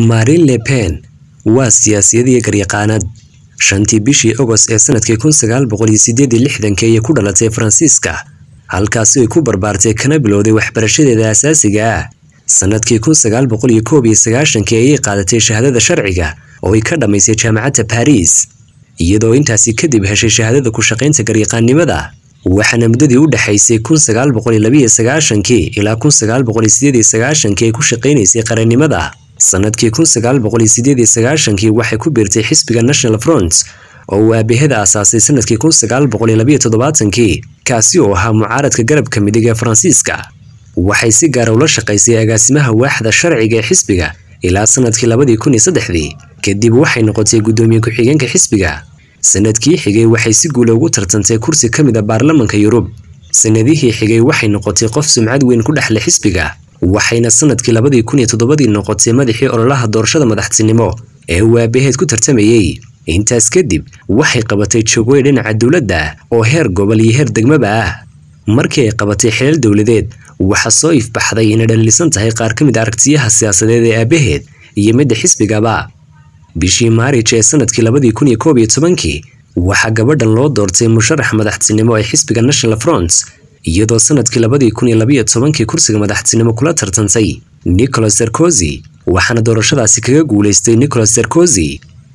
Marine Le Pen waa siyaasiyad iyo garyaqaanad shantii bishii Agost ee sanadkii kun sagaal boqol iyo sideed iyo lixdankii ayay ku dhalatay Faransiiska halkaasi ay ku barbaartay kana bilowday waxbarashadeeda aasaasiga ah sanadkii kun sagaal boqol iyo koob iyo sagaashankii ayay qaadatay shahaadada sharciga oo ay ka dhammaysay jaamacadda Paris iyadoo intaasi kadib heshay shahaadada ku shaqaynta garyaqaannimada waxaana muddadii u dhaxaysay kun sagaal boqol iyo laba iyo sagaashankii ilaa kun sagaal boqol iyo sideed iyo sagaashankii ay ku shaqaynaysay qarannimada sanadkii kun sagaal boqol iyo sideed iyo sagaashankii waxay ku biirtay xisbiga National Front oo uu aabaheeda aasaasay sanadkii kun sagaal boqol iyo laba iyo toddobaatankii kaasi oo ahaa mucaaradka garabka midig ee Faransiiska waxay si gaar ah ula shaqaysay agaasimaha waaxda sharciga ee xisbiga ilaa sanadkii labadii kun iyo saddexdii kadib waxay noqotay guddoomiye ku-xigeenka xisbiga sanadkii xigay waxay si guula ugu tartantay kursi ka mid a baarlamanka Yurub sanadihii xigay waxay noqotay qof sumcad weyn ku dhexleh xisbiga waxayna sanadkii labadii kun iyo toddobadii noqotay madaxii ololaha doorashada madaxtinimo ee uu aabaheed ku tartamayey intaas kadib waxay qabatay joogooy dhinaca dowladda oo heer gobol iyo heer degmaba ah markii ay qabatay xilal dowladeed waxaa soo ifbaxday inay dhaliilsan tahay qaar ka mid a aragtiyaha siyaasadeed ee aabaheed iyo midda xisbigaba bishii maarij ee sanadkii labadii kun iyo koob iyo tobankii waxaa gabadhan loo doortay musharax madaxtinimo ee xisbiga National Front iyadoo sanadkii labadii kun iyo laba iyo tobankii kursiga madaxtinimo kula tartantay Nicolas Sarkozy waxaana doorashadaasi kaga guuleystay Nicolas Sarkozy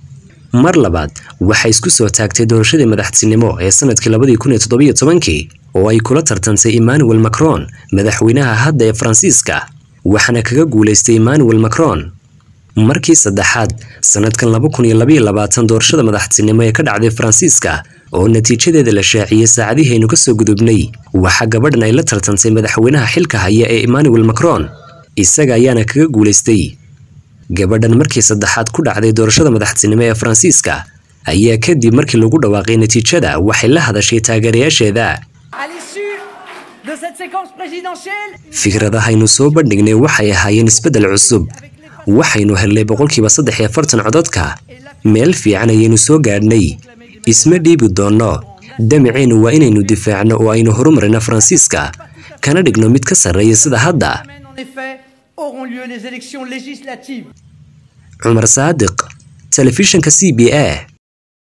mar labaad waxay isku soo taagtay doorashadii madaxtinimo ee sanadkii labadii kun iyo toddoba iyo tobankii oo ay kula tartantay Emmanuel Macron madaxweynaha hadda ee Faransiiska waxaana kaga guuleystay Emmanuel Macron markii saddexaad sanadkan laba kun iyo laba iyo labaatan doorashada madaxtinimo ee ka dhacday Faransiiska oo natiijadeeda la shaaciyay saacadihii aynu ka soo gudubnay waxaa gabadhan ay la tartantay madaxweynaha xilka haya ee Emmanuel Macron isaga ayaana kaga guuleystay gabadhan markii saddexaad ku dhacday doorashada madaxtinimo ee Faransiiska ayaa kadib markii lagu dhawaaqay natiijada waxay la hadashay taageerayaasheeda fikradahaynu soo bandhignay waxay ahaayeen isbeddel cusub waxaynu helnay boqolkiiba saddex iyo afartan codadka meel fiican ayaynu soo gaadhnay isma dhiibi doonno damiceennu waa inaynu difaacno oo aynu horumarino faransiiska kana dhigno mid ka sarreeya sida hadda cumar saadiq telefishinka c b a